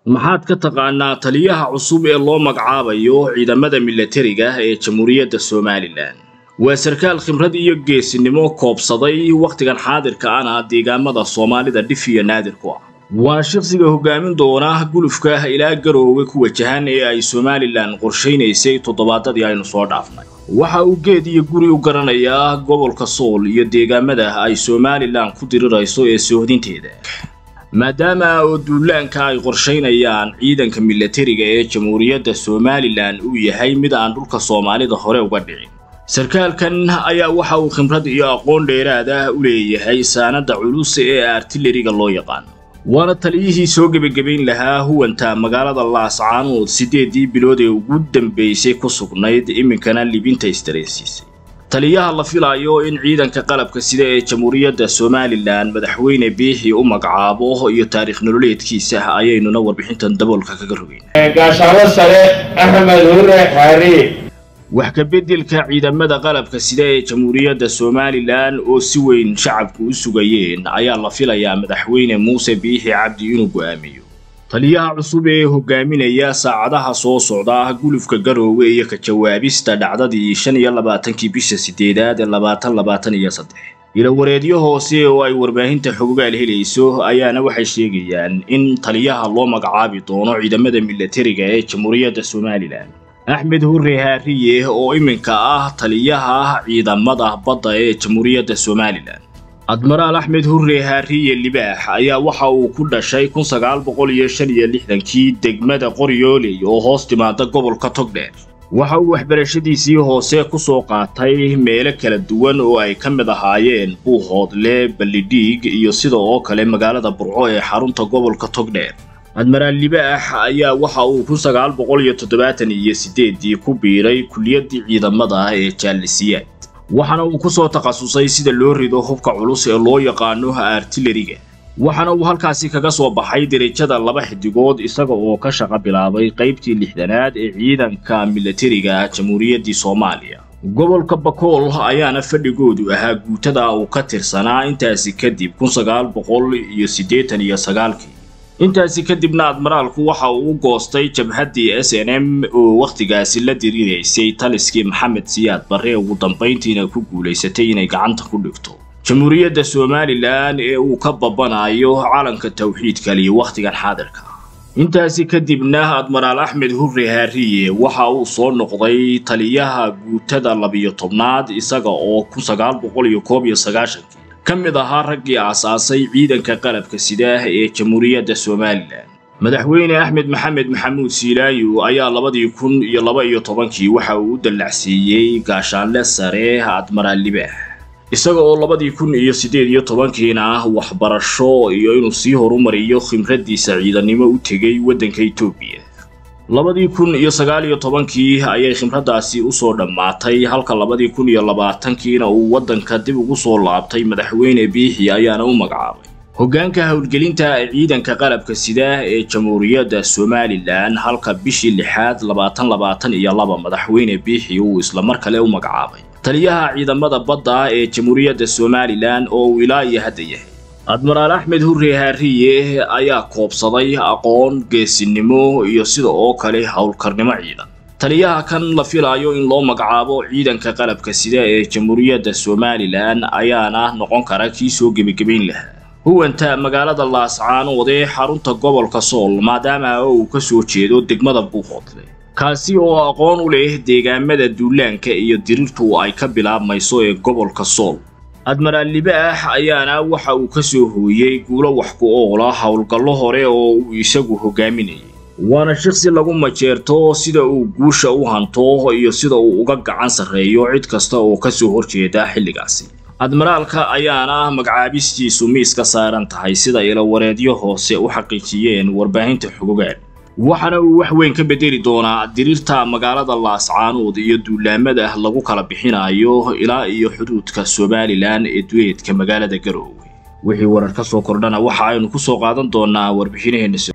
maxaad ka taqaanaa taliyaha cusub ee loo magacaabayo ciidamada milatariga ee jamhuuriyadda somalilan waa sarkaal khibrad iyo geesinimo koobsaday wakhtigan xaadirka ana deegaamada soomaalida dhif iyo naadir ku ah waa shaqsiga hogaamin doona gulufka ilaa garoowe ku wajahan ee ay somalilan qorshaynaysay toddobaadadii aynu soo dhaafnay waxa uu geed iyo guri u garanayaa gobolka sool iyo deegaamada ay somalilan ku dirirayso ee soohdinteeda maadaama oo duulaanka ay qorshaynayaan ciidanka milatariga ee jamhuuriyadda somalilan uu yahay mid aan dhulka soomaalida hore uga dhicin sarkaalkan ayaa waxa uu khibrad iyo aqoon dheeraad ah u leeyahay saanada culus ee artilariga loo yaqaano waana taliyihii soo gebagabayn lahaa huwanta magaalada laascaanood siddeedii bilood ee ugu dambaysay ku sugnayd iminkana libinta istareensiisay taliyaha la filayo in ciidanka qalabka sida ee jamhuuriyadda somalilan madaxweyne biixi u magacaabo iyo taariikh nololeedkiisa ayaynuna warbixintan daboolka kaga rogeynaa gaashaalo sare axmed hure xaari wax ka beddelka ciidamada qalabka sida ee jamhuuriyadda somalilan oo si weyn shacabku u sugayeen ayaa la filayaa madaxweyne muuse biixi cabdi inuu go'aamiyo taliyaha cusub ee hogaaminaya saacadaha soo socda gulufka garoowe iyo ka jawaabista dhacdadii shan iyo labaatankii bisha sideedaad ee labaatan labaatan iyo saddex ilawareedyo hoose oo ay warbaahinta xogogaal helayso ayaana waxay sheegayaan in taliyaha loo magacaabi doono ciidamada milatariga ee jamhuuriyadda somalilan axmed hure haariye oo iminka ah taliyaha ciidamada badda ee jamhuuriyadda somalilan admaraal axmed hure haariye libaax ayaa waxa uu ku dhashay kun sagaal boqol iyo shan iyo lixdankii degmada qoryooley oo hoos timaada gobolka togdheer waxa uu waxbarashadiisii hoose ku soo qaatay meelo kala duwan oo ay ka mid ahaayeen buuhoodle ballidhiig iyo sida oo kale magaalada burco ee xarunta gobolka togdheer admaraal libaax ayaa waxa uu kun sagaal boqol iyo toddobaatan iyo siddeeddii ku biiray kuliyaddii ciidamada ee jaalisiyaad waxaana uu ku soo takhasusay sida loo rido hubka culus ee loo yaqaano artilariga waxaana uu halkaasi kaga soo baxay derajada laba xidigood isaga oo ka shaqo bilaabay qaybtii lixdanaad ee ciidanka milatariga jamhuuriyaddii soomaaliya gobolka bakool ayaana fadhigoodu ahaa guutada uu ka tirsanaa intaasi kadib kun sagaal boqol iyo siddeetan iyo sagaalkii intaasi kadibna admaraalku waxa uu u goostay jabhaddii s n m oo wakhtigaasi la diriraysay taliskii maxamed siyaad barre ugu dambayntiina ku guulaysatay inay gacanta ku dhigto jamhuuriyadda somalilan ee uu ka babanayo calanka tawxiidkaliyo wakhtigan xaadirka intaasi kadibna admaraal axmed hure haariye waxa uu soo noqday taliyaha guutada labiyo tobnaad isaga oo kun sagaal boqol iyo koob iyo sagaashankii ka mid ahaa raggii aasaasay ciidanka qalabka sida ee jamhuuriyadda somalilan madaxweyne axmed maxamed maxamuud siilaayo ayaa labadii kun iyo laba iyo tobankii waxa uu u dallacsiiyey gaashaanle sare admaraal libaax isaga oo labadii kun iyo siddeed iyo tobankiina waxbarasho iyo inuu sii horumariyo khimraddiisa ciidannimo u tegay waddanka etoobiya labadii kun iyo sagaal iyo tobankii ayay khimraddaasi u soo dhammaatay halka labadii kun iyo labaatankiina uu waddanka dib ugu soo laabtay madaxweyne biixi ayaana u magacaabay hoggaanka howlgelinta ciidanka qalabka sida ee jamhuuriyadda somalilan halka bishii lixaad labaatan labaatan iyo laba madaxweyne biixi uu isla mar kale u magacaabay taliyaha ciidamada badda ee jamhuuriyadda somalilan oo uu ilaa iyo hadda yahay admaraal axmed hure haariye ayaa koobsaday aqoon geesinimo iyo sida oo kale howlkarnimo ciidan taliyaha kan la filayo in loo magacaabo ciidanka qalabka sida ee jamhuuriyadda somalilan ayaana noqon kara kii soo gebagabayn lahaa huwanta magaalada laascaanood ee xarunta gobolka sool maadaama uu ka soo jeedo degmada buuhoodle kaasi oo aqoon u leh deegaamada duulaanka iyo dirirtu ay ka bilaabmayso ee gobolka sool admaraal libaax ayaana waxa uu ka soo hooyey guulo wax ku oola howlgallo hore oo uu isagu hogaaminayay waana shaqsi lagu majeerto sida uu guusha u hanto iyo sida uu uga gacan sarreeyo cid kasta oo ka soo horjeeda xilligaasi admaraalka ayaana magacaabistiisu miis ka saaran tahay sida ilawareedyo hoose u xaqiijiyeen warbaahinta xogogaal waxaana uu wax weyn ka bedeli doonaa diriirta magaalada laascaanood iyo duulaamada lagu kala bixinayo ilaa iyo xuduudka somalilan ee duleedka magaalada garoowe wixii warar ka soo kordhana waxa aynu ku soo qaadan doonaa warbixinaheenna